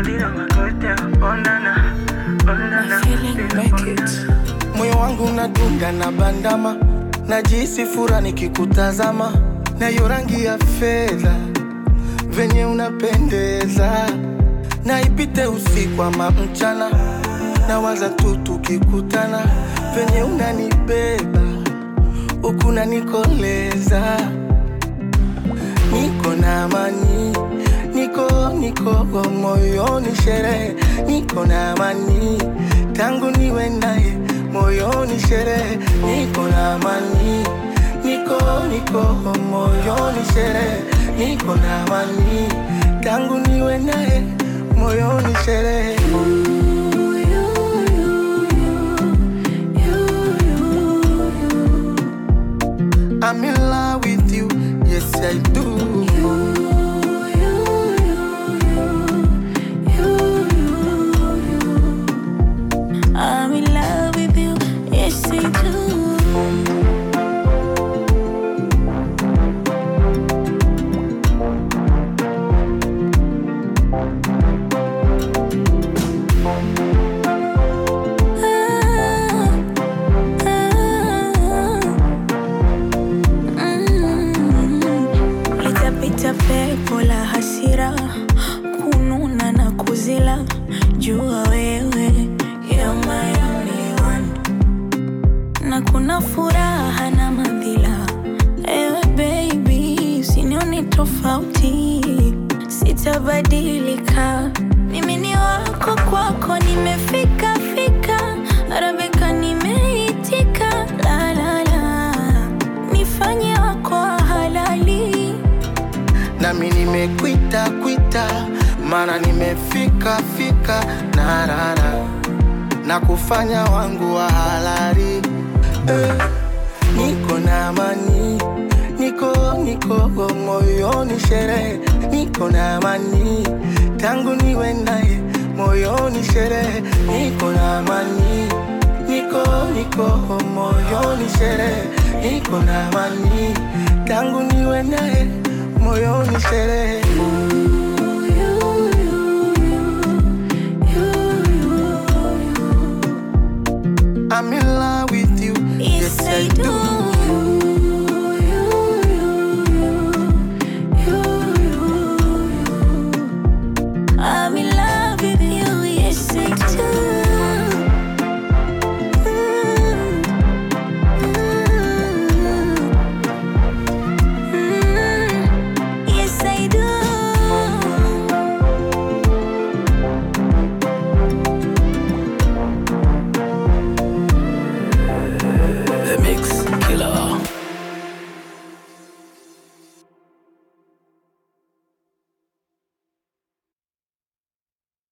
moyo wangu unadunda na bandama najisi fura nikikutazama na hiyo rangi ya fedha venye unapendeza na ipite usiku ama mchana na waza tu tukikutana venye unanibeba huku nanikoleza niko na amani niko niko moyoni sherehe niko na amani tangu niwe naye moyoni sherehe niko na amani niko niko moyoni sherehe niko na amani tangu niwe naye moyoni sherehe I'm in love with you, yes I do. I'm in love with you, yes I do. Ah, ah, mm. Litapita pepo la hasira kununa na kuzila jua wewe you're my only one na kuna furaha na madhila ewe baby usinione tofauti sitabadilika mimi ni wako kwako nimefika fika arabika nimeitika la la la nifanye wako wa halali nami nimekwita kwita mana nimefika fika na rara na kufanya wangu wa halali eh, niko na amani niko niko moyoni sherehe niko na amani tangu niwe naye moyoni sherehe niko na amani niko niko moyoni sherehe niko na amani tangu niwe naye moyoni sherehe